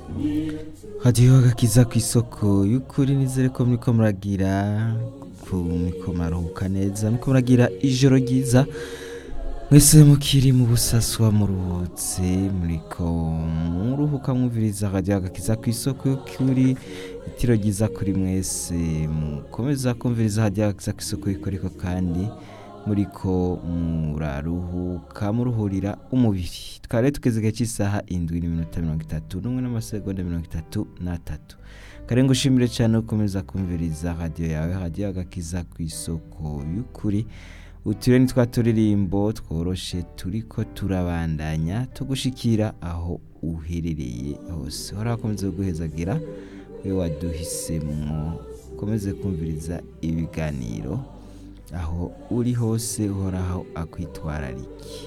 hadiyo agakiza ku isoko y'ukuri nizere ko muriko muragira ku muriko muraruhuka neza muriko muragira ijoro ryiza mwese mukiri mu busaswa muruhutse muriko muruhuka mwumviriza hadiyo agakiza ku isoko y'ukuri itiro ryiza kuri mwese mukomeza kumviriza hadiyo agakiza ku isoko y'ukuri ko kandi muriko muraruhuka muruhurira umubiri twari rero tugeze igihe cy'isaha indwi n'iminota mirongo itatu n'umwe n'amasegonda mirongo itatu n'atatu kare ngushimire cyane ukomeza kumviriza radiyo yawe radiyo agakiza ku isoko y'ukuri uturere ni twa turirimbo tworoshe turiko turabandanya tugushikira aho uherereye hose hora hakomeze guhezagira we waduhisemwo ukomeze kumviriza ibiganiro aho uri hose uhoraho akwitwararike